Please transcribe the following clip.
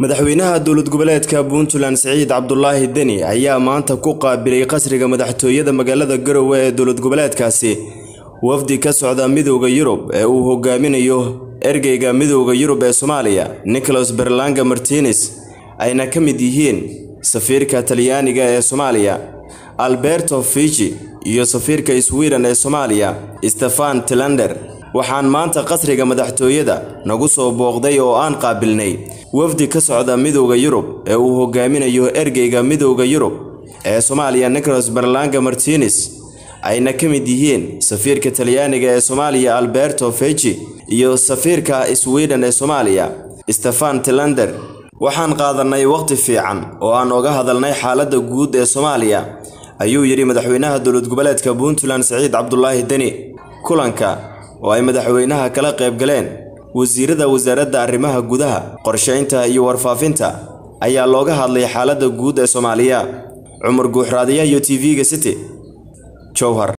madaxweynaha dowlad goboleedka puntland siciid cabdulaahi deni ayaa maanta ku qaabilay qasriga madaxtooyada magaalada garowe ee dowlad goboleedkaasi wafdi ka socda midooda yurub ee uu hogaaminayo ergeyga midooda yurub ee soomaaliya nicholas berlanga martines ayna ka mid yihiin safiirka talyaaniga ee soomaaliya alberto fiji iyo safiirka sweden ee soomaaliya stefan tilander waxaan maanta qasriga madaxtooyada nagu soo booqday oo aan qaabilnay wafdi ka socda midooda yurub ee uu hogaaminayo ergeyga midooda yurub ee soomaaliya nicholas berlanga martines ayna ka mid yihiin safiirka talyaaniga ee soomaaliya alberto feji iyo safiirka sweden ee soomaaliya stefan tilander waxaan qaadanay waqti fiican oo aan oga hadalnay xaaladda guud ee soomaaliya ayuu yidhi madaxweynaha dowlad goboleedka puntland siciid cabdulaahi deni kulanka oo ay madaxweynaha kala qayb galeen wasiirada wasaaradda arrimaha gudaha qorshaynta iyo warfaafinta ayaa looga hadlay xaaladda guud ee soomaaliya cumar guuxraadiyaha iyo t v-ga city jowhar